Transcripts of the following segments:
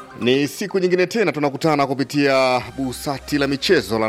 Ni siku nyingine tena tunakutana kupitia busati la michezo la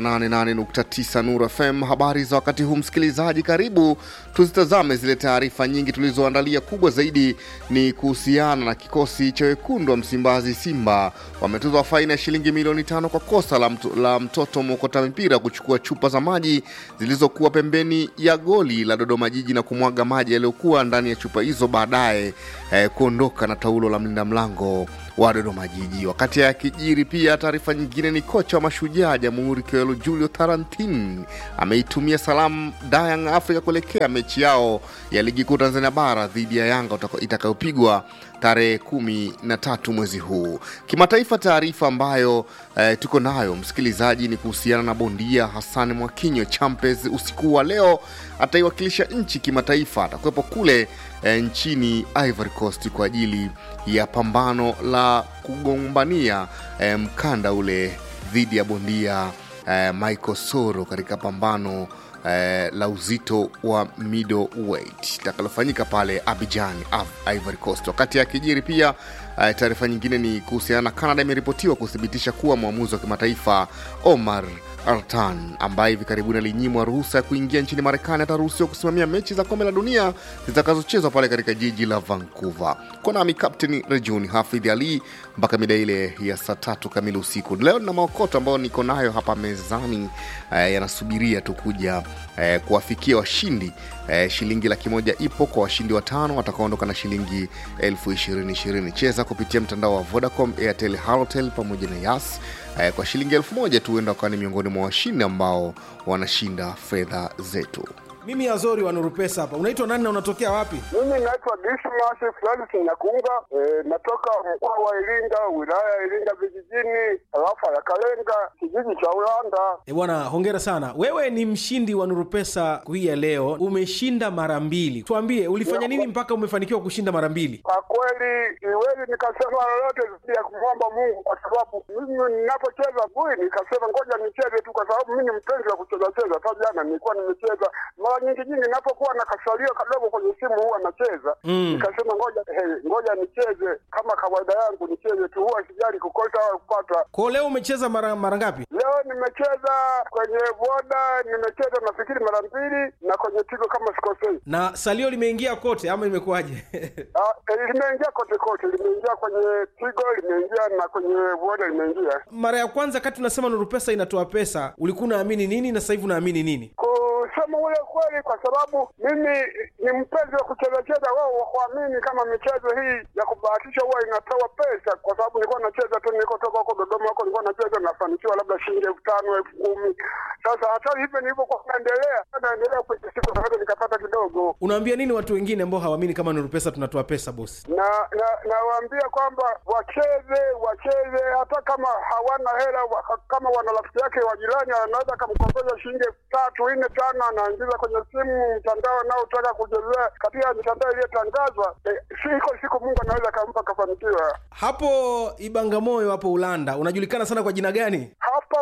88.9 Nuru FM. Habari za wakati huu, msikilizaji, karibu tuzitazame zile taarifa nyingi tulizoandalia. Kubwa zaidi ni kuhusiana na kikosi cha wekundu wa Msimbazi, Simba wametozwa faini ya shilingi milioni tano kwa kosa la, mto, la mtoto mwokota mipira kuchukua chupa za maji zilizokuwa pembeni ya goli la Dodoma Jiji na kumwaga maji yaliyokuwa ndani ya chupa hizo, baadaye eh, kuondoka na taulo la mlinda mlango wa Dodoma Jiji. Wakati akijiri pia, taarifa nyingine ni kocha wa Mashujaa Jamhuri Kewelo Julio Tarantin ameitumia salamu Dayang Africa kuelekea mechi yao ya ligi kuu Tanzania bara dhidi ya Yanga itakayopigwa tarehe kumi na tatu mwezi huu. Kimataifa, taarifa ambayo eh, tuko nayo msikilizaji ni kuhusiana na bondia Hassan Mwakinyo Champes. Usiku wa leo ataiwakilisha nchi kimataifa, atakuwepo kule eh, nchini Ivory Coast kwa ajili ya pambano la kugombania eh, mkanda ule dhidi ya bondia eh, Michael Soro katika pambano eh, la uzito wa middleweight itakalofanyika pale Abidjan, Ivory Coast. Wakati akijiri pia eh, taarifa nyingine ni kuhusiana na Canada imeripotiwa kuthibitisha kuwa mwamuzi wa kimataifa Omar Artan ambaye hivi karibuni alinyimwa ruhusa ya kuingia nchini Marekani ataruhusiwa kusimamia mechi za kombe la dunia zitakazochezwa pale katika jiji la Vancouver. Kwa nami Captain Rejuni Hafidh Ali mpaka mida ile ya saa tatu kamili usiku. Leo na maokoto ambayo niko nayo hapa mezani eh, yanasubiria tu kuja eh, kuwafikia washindi eh, shilingi laki moja ipo kwa washindi watano watakaondoka na shilingi elfu ishirini ishirini. Cheza kupitia mtandao wa Vodacom, Airtel, Halotel pamoja na Yas eh, kwa shilingi elfu moja tu huenda wakawa ni miongoni mwa washindi ambao wanashinda fedha zetu. Mimi Azori wa Nuru Pesa hapa. Unaitwa nani na unatokea wapi? Mimi naitwa Dismas Francis Nyakunga, e, natoka mkoa wa Iringa, wilaya ya Iringa vijijini, tarafa ya Kalenga, kijiji cha Ulanda. E bwana, hongera sana. Wewe ni mshindi wa Nuru Pesa hii ya leo, umeshinda mara mbili. Tuambie ulifanya nini mpaka umefanikiwa kushinda mara mbili? Kwa kweli siwezi nikasema lolote zaidi ya kumwomba Mungu, kwa sababu mimi ninapocheza bui nikasema ngoja nicheze tu, kwa sababu mimi ni mpenzi wa kucheza cheza. Hata jana nilikuwa nimecheza mara nyingi nyingi, ninapokuwa na kasalio kadogo kwenye simu huwa nacheza Mm. nikasema ngoja hey, ngoja nicheze kama kawaida yangu nicheze tu, huwa sijali kukosa au kupata. Kwa leo umecheza mara mara ngapi? Leo nimecheza kwenye boda, nimecheza nafikiri mara mbili, na kwenye tigo kama sikosei. Na salio limeingia kote ama imekuwaje? Ah, eh, limeingia kote kote, limeingia kwenye tigo, limeingia na kwenye boda limeingia. mara ya kwanza kati unasema Nuru Pesa inatoa pesa, ulikuwa unaamini nini na sasa hivi unaamini nini? Kusema ule kweli, kwa sababu mimi ni mpenzi wa kucheza cheza, wao wakuamini kama michezo hii ya kubahatisha huwa inatoa pesa, kwa sababu nilikuwa nacheza tu, nilikotoka huko Dodoma huko nilikuwa nacheza, nafanikiwa labda shilingi elfu tano elfu kumi Sasa hata hivyo nilivyokuwa naendelea naendelea kwenye siku naweza nikapata kidogo, Unaambia nini watu wengine ambao hawaamini kama Nuru Pesa tunatoa pesa bosi? na na nawaambia kwamba wacheze wacheze, hata kama hawana hela wa, kama wana rafiki yake wa jirani anaweza akamkopesha shilingi elfu tatu nne tano, anaingiza kwenye simu mtandao anaotaka kuchezea katika mitandao iliyotangazwa. Eh, siko siku Mungu anaweza akampa akafanikiwa. Hapo Ibangamoyo hapo Ulanda unajulikana sana kwa jina gani? Hapo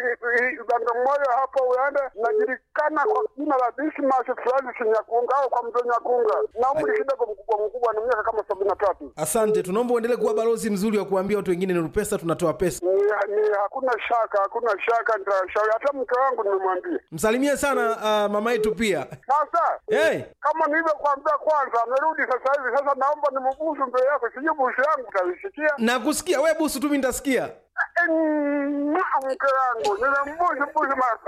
uh, Bagamoyo hapo Ulanda najulikana kwa jina la Dismas Francis Nyakunga au kwa mzee Nyakunga, na umri kidogo mkubwa mkubwa, ni miaka kama sabini na tatu. Asante, tunaomba uendelee kuwa balozi mzuri wa kuambia watu wengine Nuru Pesa tunatoa pesa. Ni, ni hakuna shaka, hakuna shaka, nitashauri hata mke wangu nimemwambia. Msalimie sana uh, mama yetu pia. Sasa Hey, kama nilivyokuambia kwanza, amerudi sasa hivi. Sasa naomba nimbusu mbele yako, sijui busu yangu utaisikia. nakusikia we busu tu, mimi nitasikia. Eh, mwah, Mke wangu nimembusu busu mara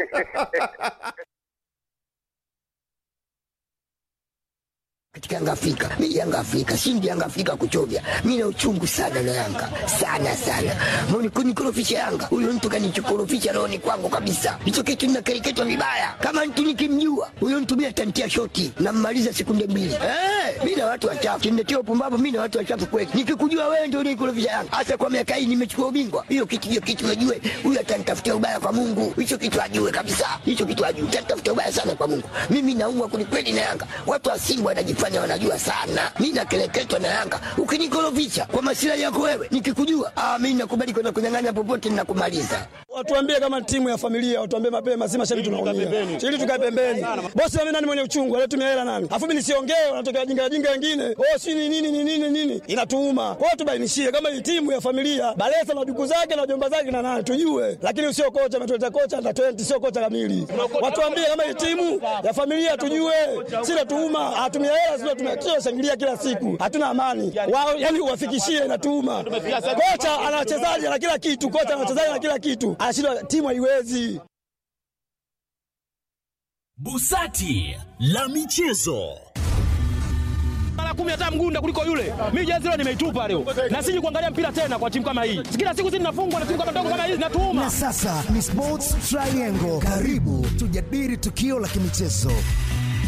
katika Yanga Afrika. Mimi Yanga Afrika, shindi Yanga Afrika kuchovya. Mimi na uchungu sana na Yanga. Sana sana. Mbona kunikorofisha Yanga? Huyo mtu kanichokorofisha roho ni kwangu kabisa. Hicho kitu ninakereketwa vibaya. Kama mtu nikimjua, huyo mtu mimi atantia shoti na mmaliza sekunde mbili. Eh, mimi na watu wachafu. Kiniletea upumbavu mimi na watu wachafu kweli. Nikikujua wewe ndio unikorofisha Yanga. Hasa kwa miaka hii nimechukua ubingwa. Hiyo kitu hiyo kitu najue. Huyo atanitafutia ubaya kwa Mungu. Hicho kitu ajue kabisa. Hicho kitu ajue. Atanitafutia ubaya sana kwa Mungu. Mimi naumwa kwelikweli na Yanga. Watu wa Simba wanajifanya wanajua sana. Mimi nakeleketwa na Yanga. Ukinikorofisha kwa masilahi yako wewe, nikikujua, ah, mimi nakubali kwenda kunyang'anya popote ninakumaliza. Watuambie kama timu ya familia, watuambie mapema, si mashabiki tunaumia. Ili tukae pembeni. Bosi mimi nani mwenye uchungu, alitumia hela nani? Alafu mimi nisiongee, wanatokea jinga jinga wengine. Oh, si ni nini ni nini nini? Inatuuma. Kwa hiyo tubainishie kama hii timu ya familia, Balesa na duku zake na jomba zake na nani tujue. Lakini usio kocha ametuleta kocha under 20 sio kocha kamili. Watuambie kama hii timu ya familia tujue. Si natuuma, hatumia hela sio tumekio shangilia kila siku. Hatuna amani. Wao yani uwafikishie inatuuma. Kocha ana wachezaji na kila kitu, kocha ana wachezaji na kila kitu. Anashindwa timu haiwezi. Busati la michezo. mara kumi hata mgunda kuliko yule. Mimi jezi leo nimeitupa leo, na siji kuangalia mpira tena kwa timu kama hii. Kila siku sisi tunafungwa na timu kama ndogo kama hii zinatuuma. Na sasa ni Sports Triangle. Karibu tujadili tukio la kimichezo.